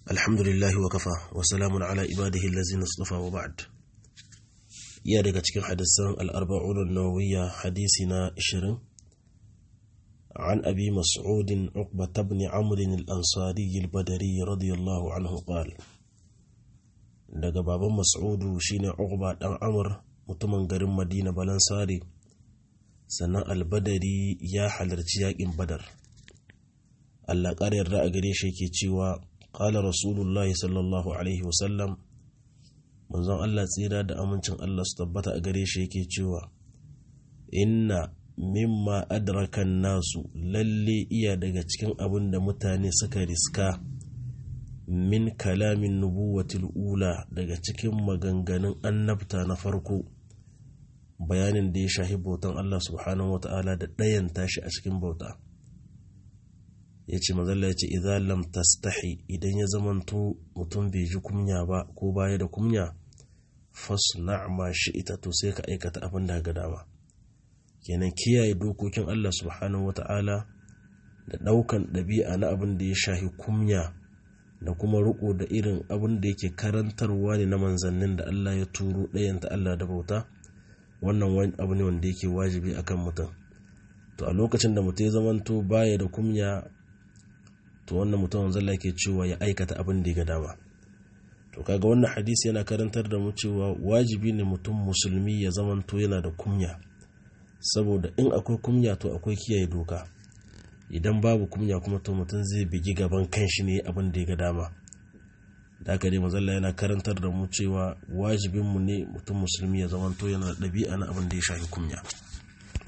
الحمد لله وكفى وسلام على عباده الذين اصطفى وبعد يا daga cikin hadisan al-arba'un an-nawawiyya hadisi na 20 عن أبي مسعود عقبة بن عمرو الأنصاري البدري رضي الله عنه قال daga baban mas'udu shine uqba dan amr mutumin garin madina balansari sannan albadari ya halarci yakin badar Allah ƙara yarda a gare shi yake cewa qala rasulullahi sallallahu alaihi wasallam manzon Allah tsira da amincin Allah su tabbata a gare shi yake cewa inna mimma adrakan nasu lalle iya daga cikin abin da mutane suka riska min kalamin nubuwatil ula daga cikin maganganun annabta na farko bayanin da ya shahi bautan Allah subhanahu wa ta'ala da ɗayan tashi a cikin bauta ya ce mazalla ya ce idan lam tastahi idan ya zamanto mutum bai ji kumya ba ko baya da kumya fasna ma shi ita to sai ka aikata abin da ga dama kenan kiyaye dokokin Allah subhanahu wa ta'ala da ɗaukan ɗabi'a na abin da ya shahi kumya da kuma riko da irin abin da yake karantarwa ne na manzannin da Allah ya turo ɗayanta Allah da bauta wannan wani abu ne wanda yake wajibi akan mutum to a lokacin da mutum ya zamanto baya da kumya to wannan mutum zalla yake cewa ya aikata abin da ya ga dama to kaga wannan hadisi yana karantar da mu cewa wajibi ne mutum musulmi ya zamanto yana da kumya saboda in akwai kumya to akwai kiyaye doka idan babu kumya kuma to mutum zai bigi gaban kanshi ne abin da ya ga dama da haka dai mazalla yana karantar da mu cewa wajibinmu ne mutum musulmi ya zamanto yana da ɗabi'a na abin da ya shafi kumya